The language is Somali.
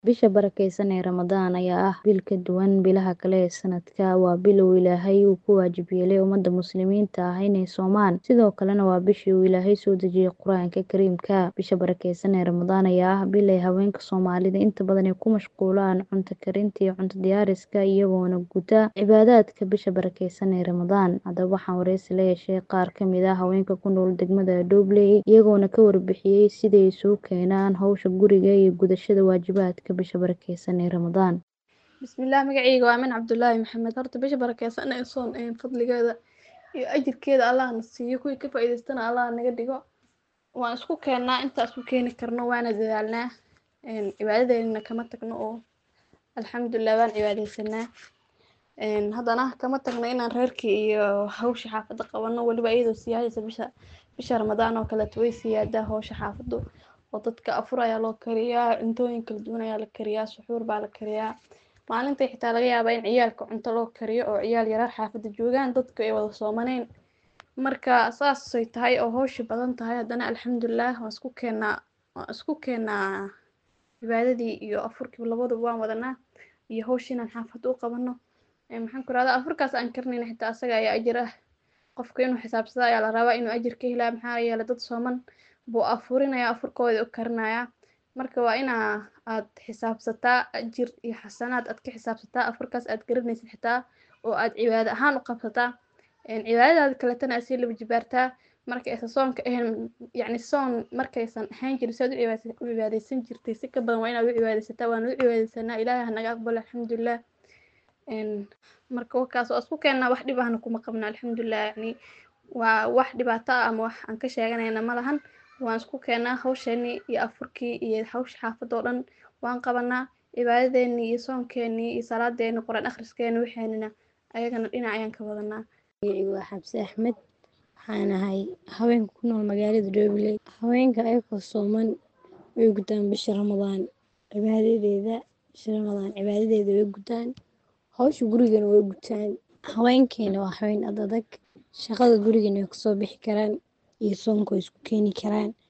Bisha barakeysan ee Ramadaan ayaa ah bil ka duwan bilaha kale ee sanadka. Waa bil uu Ilaahay ku waajib yeelay ummadda muslimiinta ah inay soomaan, sidoo kalena waa bishii uu Ilaahay soo dejiyay Qur'aanka Kariimka. Bisha barakeysan ee Ramadaan ayaa ah bil ay haweenka Soomaalida inta badan ku mashquulaan cunto karinta iyo cunto diyaarsiga, iyagoona guta cibaadaadka bisha barakeysan ee Ramadaan. Haddaba waxaan wareysi la yeeshay qaar ka mid ah haweenka ku nool degmada Doobley, iyagoona ka warbixiyay sida ay isugu keenaan hawsha guriga iyo gudashada waajibaadka bisha barakeysan ee Ramadaan. bismillaah magacayga waa Amin Cabdullaahi Maxamed horta bisha barakeysan ee soon ee fadligeeda iyo ajirkeeda Allah na siiyo kuwii ka faa'iidaystana Allah naga dhigo waan isku keennaa inta isku keeni karno waana dadaalnaa een cibaadadeena kama tagno oo alxamdulillah waan cibaadeysanaa een haddana kama tagno inaan reerkii iyo hawsha xaafadda qabano weliba iyadoo sii haysa bisha bisha Ramadaan oo kaleeto way siyaadaa hawsha xaafaddu oo dadka afur ayaa loo kariyaa cuntooyin kala duwan ayaa la kariyaa suxuur baa la kariyaa maalintii xitaa laga yaabaa in ciyaalka cunto loo kariyo oo ciyaal yaryar xaafadda joogaan dadka ay wada soomaneen marka saasay tahay oo hawsha badan tahay haddana alxamdulillah waan isku keennaa waan isku keennaa cibaadadii iyo afurkii labadaba waan wadanaa iyo hawshii inaan xaafadda u qabano maxaan ku rahdaa afurkaas aan karinayna xitaa asaga ayaa ajir ah qofka inuu xisaabsado ayaa la rabaa inuu ajir ka helaa maxaa yeelay dad sooman buu afurinaya afurkooda u karinayaa marka waa inaa aad xisaabsataa ajir iyo xasanaad aad ka xisaabsataa afurkaas aad garanaysid xitaa oo aad cibaado ahaan u qabsataa cibaadadaada kaletana aad sii laba jibaartaa marka aysan soonka ahayn yacni soon markaysan ahayn jirin si aad u cibaadeysan jirtay si ka badan waa inaad u cibaadeysataa waan u cibaadeysanaa ilaahay ha naga aqbalo alxamdulillah marka wakaas waa isku keennaa wax dhib ahna kuma qabno alxamdulillah yacni waa wax dhibaato ah ama wax aan ka sheeganayna ma lahan waan isku keennaa hawsheenii iyo afurkii iyo hawsha xaafadda oo dhan waan qabanaa cibaadadeenii iyo soonkeenii iyo salaadeenii quraan akhriskeeni waxeenina ayagana dhinac ayaan ka wadanaa magacaygu waa xabse axmed waxaan ahay haweenka ku nool magaalada Doobley haweenka ayagoo sooman way gutaan bisha Ramadaan cibaadadeeda bisha Ramadaan cibaadadeeda way gutaan hawsha gurigana way gutaan haweenkeena waa haween ad adag shaqada gurigana way kasoo bixi karaan iyo soonka way isku keeni karaan